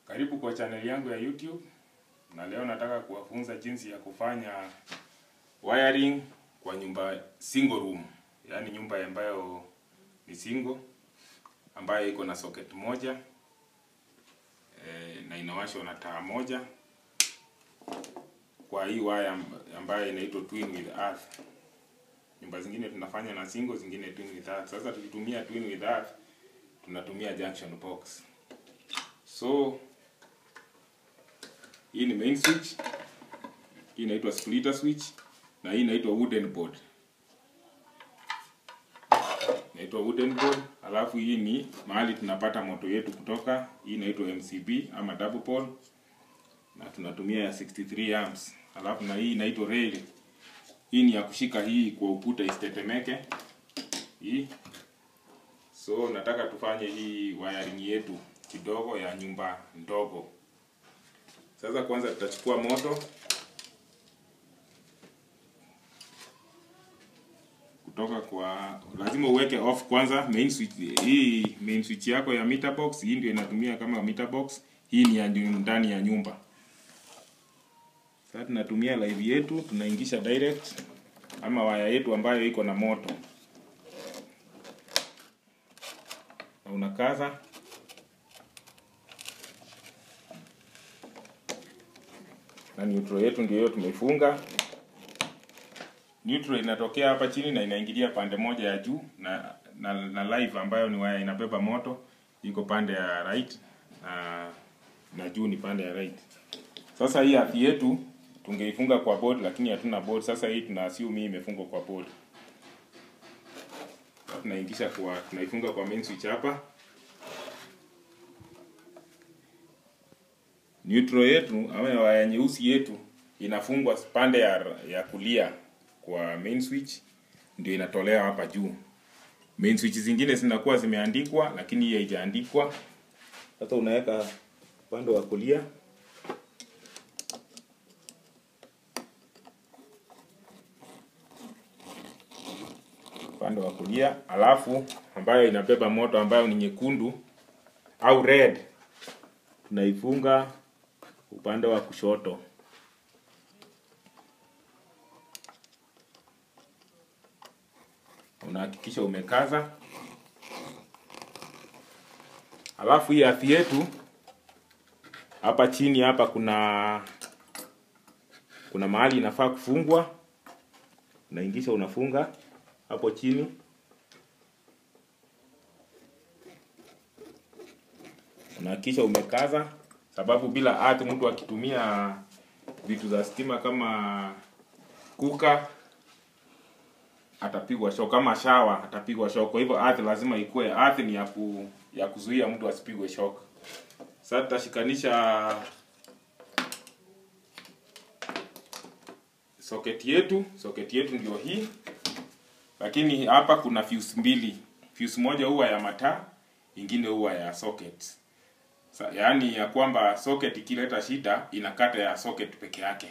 Karibu kwa channel yangu ya YouTube na leo nataka kuwafunza jinsi ya kufanya wiring kwa nyumba single room, yaani nyumba ambayo ni single ambayo iko na socket moja e, na inawashwa na taa moja kwa hii wire ambayo inaitwa twin with earth. Nyumba zingine tunafanya na single, zingine twin with earth. Sasa tukitumia twin with earth tunatumia junction box. So hii ni main switch, hii inaitwa splitter switch na hii inaitwa wooden board. Inaitwa wooden board, alafu hii ni mahali tunapata moto yetu kutoka. Hii inaitwa MCB ama double pole na tunatumia ya 63 amps. Alafu na hii inaitwa rail. Hii ni ya kushika hii kwa ukuta isitetemeke. Hii. So nataka tufanye hii wiring yetu kidogo ya nyumba ndogo. Sasa kwanza tutachukua moto kutoka kwa, lazima uweke off kwanza main switch. Hii main switch yako ya meter box, hii ndio inatumia kama meter box. Hii ni ya ndani ya nyumba. Sasa tunatumia live yetu, tunaingisha direct ama waya yetu ambayo iko na moto, na unakaza na neutral yetu ndio hiyo tumeifunga. Neutral inatokea hapa chini na inaingilia pande moja ya juu na, na, na live ambayo ni waya inabeba moto iko pande ya right na, na juu ni pande ya right. Sasa hii earth yetu tungeifunga kwa board lakini hatuna board. Sasa hii tuna assume hii imefungwa kwa board. Tunaingisha kwa tunaifunga kwa main switch hapa. Neutral yetu ama waya nyeusi yetu inafungwa pande ya, ya kulia kwa main switch ndio inatolewa hapa juu. Main switch zingine zinakuwa zimeandikwa lakini hii haijaandikwa. Sasa unaweka upande wa kulia upande wa kulia, alafu ambayo inabeba moto ambayo ni nyekundu au red tunaifunga upande wa kushoto. Unahakikisha umekaza. Alafu hii earth yetu hapa chini hapa kuna kuna mahali inafaa kufungwa, unaingisha unafunga hapo chini. Unahakikisha umekaza, sababu bila earth mtu akitumia vitu za stima kama kuka atapigwa shock, kama shawa atapigwa shock. Kwa hivyo earth lazima ikue, earth ni ya, ku, ya kuzuia mtu asipigwe shock. Sasa tutashikanisha socket yetu. Socket yetu ndio hii, lakini hapa kuna fuse mbili. Fuse moja huwa ya mataa, ingine huwa ya socket. Sa, yaani ya kwamba socket ikileta shida inakata ya socket peke yake,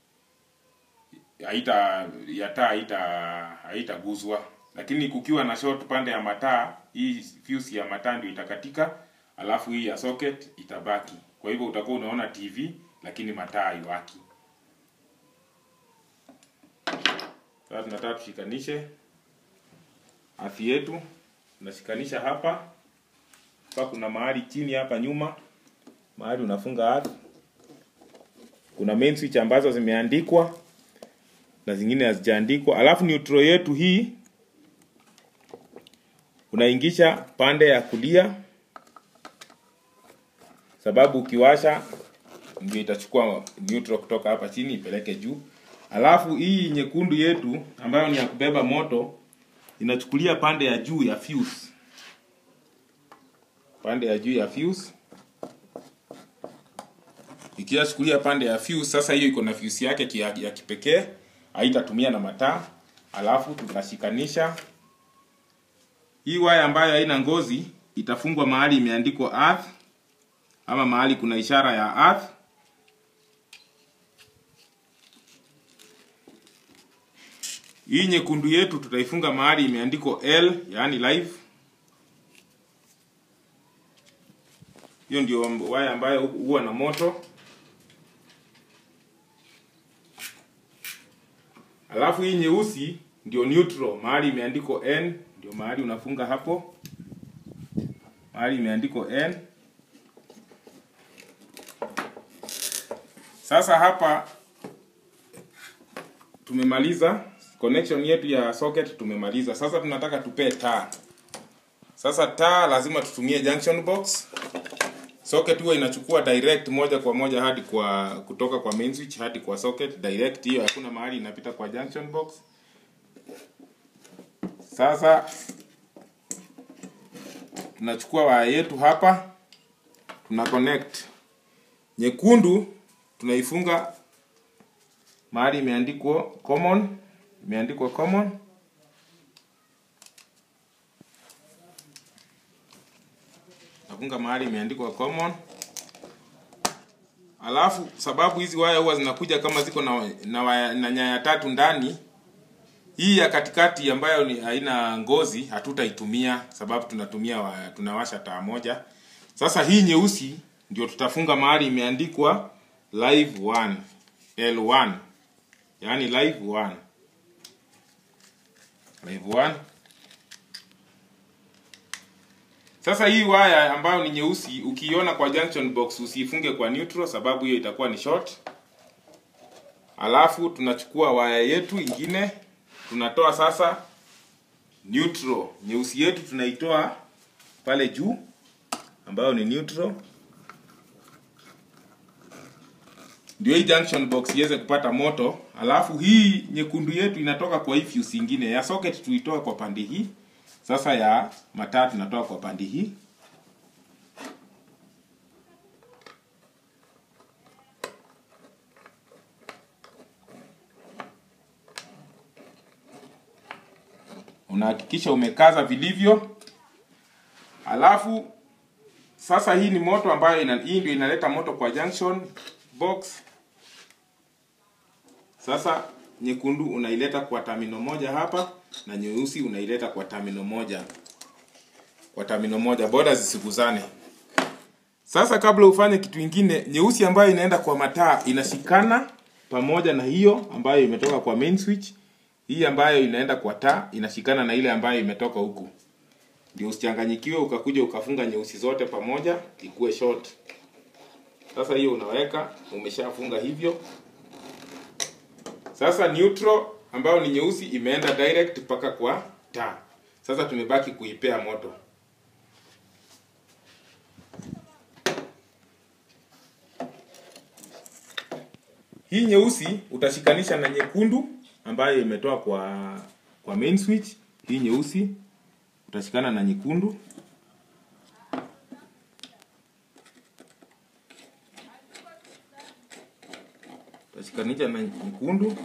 haita ya taa haita haitaguzwa. Lakini kukiwa na short pande ya mataa, hii fuse ya mataa ndio itakatika, alafu hii ya socket itabaki. Kwa hivyo utakuwa unaona TV lakini mataa haiwaki. Sasa tunataka tushikanishe afi yetu, tunashikanisha hapa hapa. Kuna mahali chini hapa nyuma, mahali unafunga earth. Kuna main switch ambazo zimeandikwa na zingine hazijaandikwa. Alafu neutral yetu hii unaingisha pande ya kulia, sababu ukiwasha ndio itachukua neutral kutoka hapa chini ipeleke juu. Alafu hii nyekundu yetu ambayo ni ya kubeba moto inachukulia pande ya juu ya fuse, pande ya juu ya fuse. Ikiachukulia pande ya fuse, sasa hiyo iko na fuse yake ya, ya kipekee, haitatumia na mataa. Alafu tunashikanisha hii waya ambayo haina ngozi, itafungwa mahali imeandikwa earth ama mahali kuna ishara ya earth Hii nyekundu yetu tutaifunga mahali imeandikwa L, yaani live. hiyo ndio waya ambayo huwa na moto alafu hii nyeusi ndio neutral mahali imeandikwa n ndio mahali unafunga hapo mahali imeandikwa n sasa hapa tumemaliza connection yetu ya socket tumemaliza sasa tunataka tupee taa sasa taa lazima tutumie junction box socket huwa inachukua direct moja kwa moja hadi kwa kutoka kwa main switch hadi kwa socket direct hiyo hakuna mahali inapita kwa junction box sasa tunachukua waya yetu hapa tuna connect nyekundu tunaifunga mahali imeandikwa common imeandikwa common nafunga mahali imeandikwa common alafu sababu hizi waya huwa zinakuja kama ziko na, na, waya, na nyaya tatu ndani hii ya katikati ambayo ni haina ngozi hatutaitumia sababu tunatumia waya, tunawasha taa moja sasa hii nyeusi ndio tutafunga mahali imeandikwa live 1 L1 yaani live 1 live 1 sasa hii waya ambayo ni nyeusi ukiiona kwa junction box usiifunge kwa neutral sababu hiyo itakuwa ni short alafu tunachukua waya yetu ingine tunatoa sasa neutral nyeusi yetu tunaitoa pale juu ambayo ni neutral ndio hii junction box iweze kupata moto alafu hii nyekundu yetu inatoka kwa hii fuse ingine ya socket tuitoa kwa pande hii sasa ya mataa tunatoa kwa pande hii unahakikisha umekaza vilivyo alafu sasa hii ni moto ambayo ina, hii ndio inaleta moto kwa junction box sasa nyekundu unaileta kwa tamino moja hapa na nyeusi unaileta kwa tamino moja kwa tamino moja boda zisiguzane sasa kabla ufanye kitu ingine nyeusi ambayo inaenda kwa mataa inashikana pamoja na hiyo ambayo imetoka kwa main switch hii ambayo inaenda kwa taa inashikana na ile ambayo imetoka huku ndio usichanganyikiwe ukakuja ukafunga nyeusi zote pamoja ikuwe short sasa hiyo unaweka umeshafunga hivyo sasa neutral ambayo ni nyeusi imeenda direct mpaka kwa taa sasa tumebaki kuipea moto hii nyeusi utashikanisha na nyekundu ambayo imetoa kwa kwa main switch hii nyeusi utashikana na nyekundu utashikanisha na nyekundu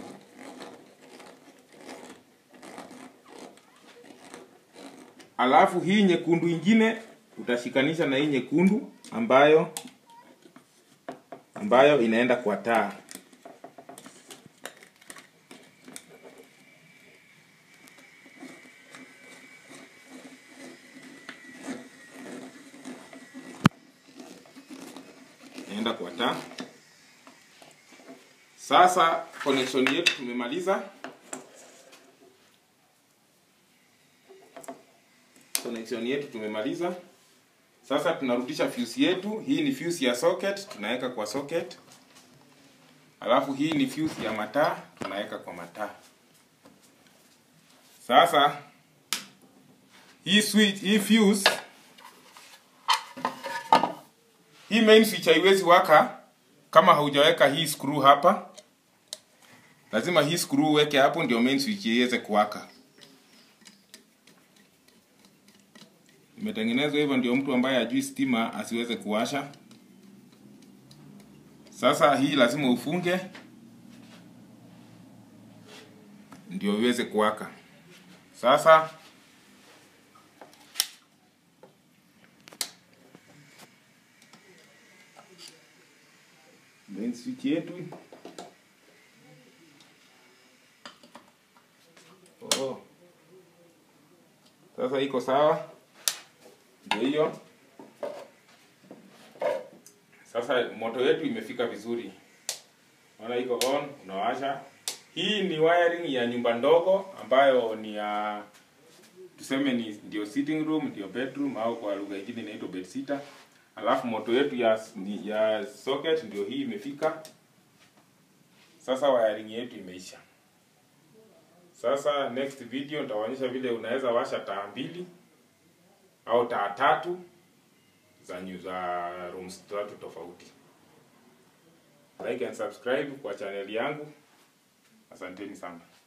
alafu hii nyekundu ingine utashikanisha na hii nyekundu ambayo ambayo inaenda kwa taa inaenda kwa taa sasa connection yetu tumemaliza connection yetu tumemaliza sasa tunarudisha fuse yetu hii ni fuse ya socket tunaweka kwa socket alafu hii ni fuse ya mataa tunaweka kwa mataa sasa hii switch hii fuse hii main switch haiwezi waka kama haujaweka hii screw hapa lazima hii screw uweke hapo ndio main switch iweze kuwaka imetengenezwa hivyo ndio mtu ambaye ajui stima asiweze kuwasha sasa hii lazima ufunge ndio iweze kuwaka sasa main switch yetu oh. sasa iko sawa ndio hiyo Sasa moto yetu imefika vizuri. Unaona iko on, unawasha. Hii ni wiring ya nyumba ndogo ambayo ni ya tuseme ni ndio sitting room, ndio bedroom au kwa lugha nyingine inaitwa bed sitter. Alafu moto yetu ya ni, ya socket ndio hii imefika. Sasa wiring yetu imeisha. Sasa next video nitaonyesha vile unaweza washa taa mbili au taa tatu za nyu za rooms tatu tofauti. Like and subscribe kwa channel yangu. Asanteni sana.